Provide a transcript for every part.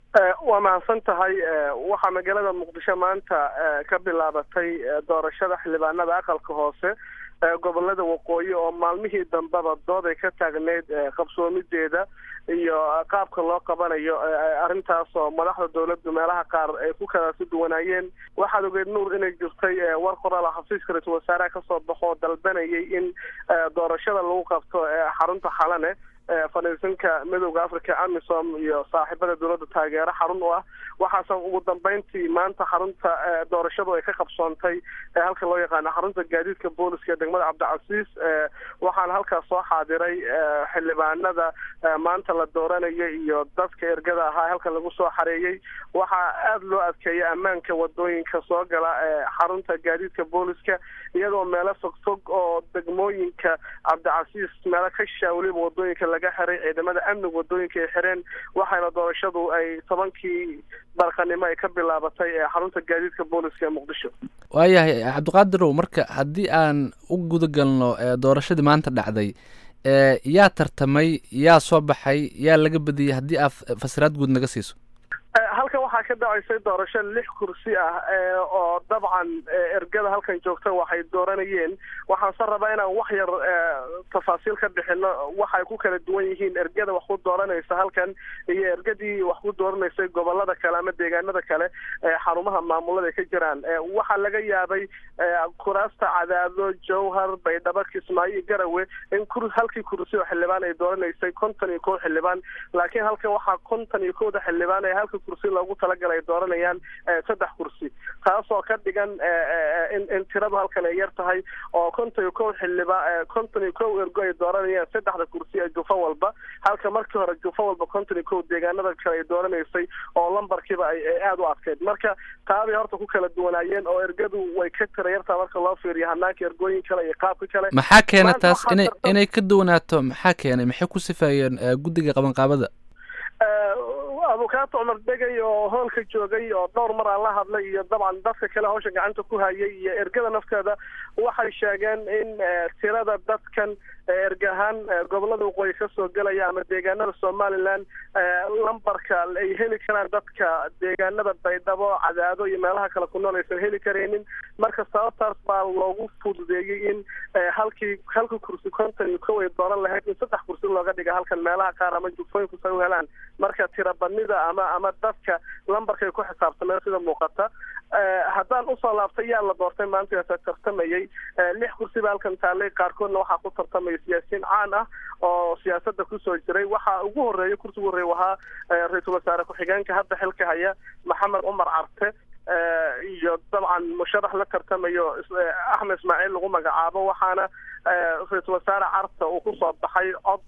waa mahadsan tahay waxaa magaalada muqdisho maanta ka bilaabatay doorashada xildhibaanada aqalka hoose gobolada waqooyi oo maalmihii dambeba dood ay ka taagneyd qabsoomideeda iyo qaabka loo qabanayo arrintaas oo madaxda dowladdu meelaha qaar ay ku kala si duwanaayeen waxaad ogeed nuur inay jirtay war qoraal xafiiska ra-iisul wasaaraha kasoo baxo oo dalbanayay in doorashada lagu qabto xarunta xalane fadhiisanka midowda africa amisom iyo saaxiibada dowladda taageero xarun u ah waxaase ugu dambeyntii maanta xarunta doorashadu ay ka qabsoontay halka loo yaqaano xarunta gaadiidka booliska degmada cabdicasiis waxaana halkaas soo xaadiray xildhibaanada maanta la dooranaya iyo dadka ergada ahaa halka lagu soo xareeyey waxaa aada loo adkeeyay ammaanka wadooyinka soo gala xarunta gaadiidka booliska iyadoo meelo fogfog oo degmooyinka cabdicasiis meelo ka shishaa weliba wadooyinka laga xiray ciidamada amniga wadooyinka ay xireen waxaana doorashadu ay tobankii barqanimo ay ka bilaabatay xarunta gaadiidka booliska ee muqdisho waayahay cabdiqaadirow marka haddii aan u guda galno doorashadii maanta dhacday yaa tartamay yaa soo baxay yaa laga badiyey haddii aad fasiraad guud naga siiso halkan waxaa ka dhacaysay doorasho lix kursi ah oo dabcan ergada halkan joogta waxay dooranayeen waxaanse rabaa inaan wax yar tafaasiil ka bixino waxay ku kala duwan yihiin ergada wax ku dooranaysa halkan iyo ergadii wax ku dooranaysay gobolada kale ama deegaanada kale xarumaha maamulada ay ka jiraan waxaa laga yaabay kuraasta cadaado jowhar baydhabo kismaayo garawe in kur halkii kursi oo xildhibaan ay dooranaysay konton iyo kow xildhibaan laakiin halkan waxaa konton iyo kowda xildhibaan ee halka kursi loogu talagalay ay dooranayaan saddex kursi taasoo ka dhigan in in tiradu halkan ay yar tahay oo konton iyo kow xildhibaan konton iyo kow ergo ay dooranayaan saddexda kursi ee jufo walba halka markii hore jufo walba konton iyo kow deegaanada kale ay dooranaysay oo lambarkiiba ay aada u adkeyd marka taabay horta ku kala duwanaayeen oo ergadu way ka tira yartaa marka loo fiiriyo hanaanka ergooyin kale iyo qaabka kale maxaa keena taas inay inay ka duwanaato maxaa keenay maxay ku sifeeyeen guddiga qabanqaabada abukaata cumar degay oo hoolka joogay oo dhowr mar aan la hadlay iyo dabcan dadka kale hawsha gacanta ku hayay iyo ergada nafteeda waxay sheegeen in tirada dadkan erga ahaan gobolada waqooyi kasoo gelaya ama deegaanada somaliland lambarka ay heli karaan dadka deegaanada baydhabo cadaado iyo meelaha kale ku nool aysan heli karaynin marka sababtaas baa loogu fududeeyey in halkii halka kursi konton iyo kow ay dooran lahayd in saddex kursi looga dhiga halkan meelaha qaar ama jufooyinku say u helaan marka tirabadnida ama ama dadka lambarkay ku xisaabtameen sida muuqata haddaan usoo laabtay yaa la doortay maanta tartamayay lix kursi ba halkan taallay qaarkoodna waxaa ku tartamaya siyaasiyiin caan ah oo siyaasada kusoo jiray waxaa ugu horeeya kursigu horreeya wahaa ra-iisul wasaare ku-xigeenka hadda xilka haya maxamed cumar carte iyo dabcan musharax la tartamayo axmed ismaaciil lagu magacaabo waxaana ra-iisul wasaare carta uu kusoo baxay cod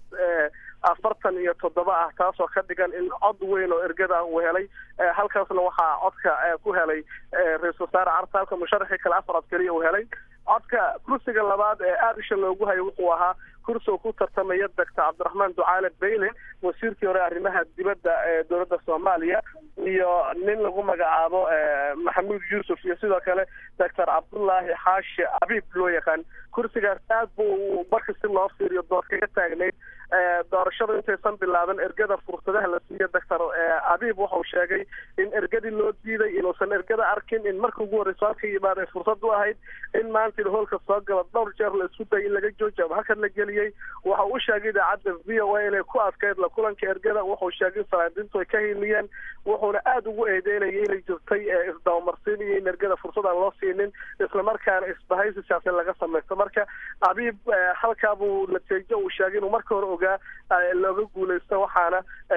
afartan iyo toddoba ah taasoo ka dhigan in cod weyn oo ergada uu helay halkaasna waxaa codka ku helay ra-iisul wasaare carta halka musharaxii kale afar cod keliya uu helay codka kursiga labaad ee aada isha loogu hayo wuxuu ahaa kursi uu ku tartamaya doctor cabdiraxmaan ducaale bayle wasiirkii hore arrimaha dibadda ee dowladda soomaaliya iyo nin lagu magacaabo maxamuud yuusuf iyo sidoo kale doctor cabdullaahi xaashi abiib loo yaqaan kursigaas aad buu marka si loo fiiriyo dood kaga taagnayd doorashadu intaysan bilaaban ergada fursadaha la siiyo doctor abiib wuxuu sheegay in ergadii loo diiday inuusan ergada arkin in marka ugu horreyso halka yimaad ay fursad u ahayd in maanta hoolka soo gala dhowr jeer la isku dayay in laga joojiyo ama halkan la geliyey waxa uu sheegay idaacadda v o a inay ku adkayd la kulanka ergada wuxuu sheegay in salaadiintu ay ka hiiliyeen wuxuuna aada ugu eedeynayay inay jirtay isdabamarsiin iyo in ergada fursad aan loo siinin islamarkaana isbahaysi siyaasad laga samaysto marka abiib halkaa buu natiijo uu sheegay inuu marka hore ogaa looga guuleysto waxaana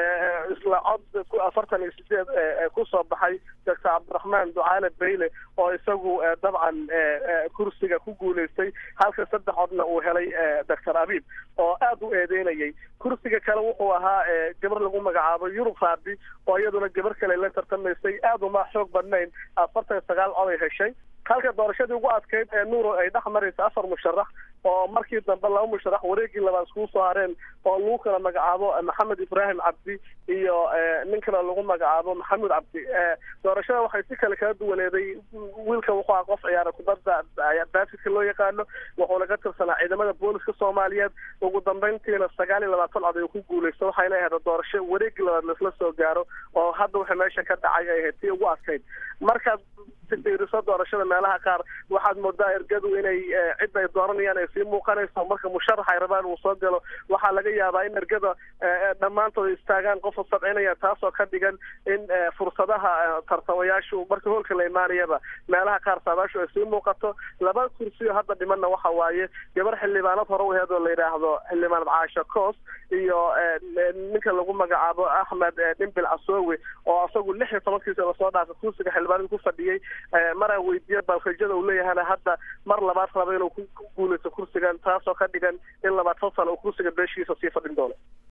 isla cod afartan iyo sideed kusoo baxay doctor cabdiraxmaan ducaale bayle oo isagu dabcan kursiga ku guuleystay halka saddex codna uu helay doctor abiib oo aada u eedeynayay kursiga kale wuxuu ahaa gabar lagu magacaabo yurub raabi oo iyaduna gabar kale la tartamaysay aada uma xoog badnayn afartan iyo sagaal cod ay heshay halka doorashadii ugu adkeyd ee nuuro ay dhex maraysa afar musharax oo markii dambe laba musharax wareegii labaad iskugu soo hareen oo lagu kala magacaabo maxamed ibraahim cabdi iyo nin kale lagu magacaabo maxamuud cabdi doorashada waxay si kale kala duwaneeday wiilka wuxuu aha qof ciyaara kubadda baasidka loo yaqaano wuxuuna ka tirsanaa ciidamada booliska soomaaliyeed ugu dambeyntiina sagaal iyo labaatan cod ay ku guuleysto waxayna ahayd doorasho wareegii labaad laisla soo gaaro oo hadda waxa meesha ka dhacay ay ahayd tii ugu adkayd markaad fiiriso doorashada meelaha qaar waxaad moodaa ergadu inay cid ay dooranayaan ay sii muuqanayso marka musharax ay rabaan uu soo galo waxaa laga yaabaa in ergada dhammaantood istaagaan qofa sabcinaya taasoo ka dhigan in fursadaha tartamayaashu marka hoolka la imaanayaba meelaha qaar saadaashu ay sii muuqato laba kursiyo hadda dhimanna waxa waaye gabar xildhibaanad hore u aheed oo la yidhaahdo xildhibaanad caasha coos iyo ninka lagu magacaabo axmed dhimbil casoowe oo asagu lix iyo tobankiisa lasoo dhaafay kursiga xildhibaanada ku fadhiyey maraan weydiiye balfajada uu leeyahana hadda mar labaad raba inuu ku guuleysto kursigan taasoo ka dhigan in labaatan sano uu kursiga beeshiisa sii fadhin doono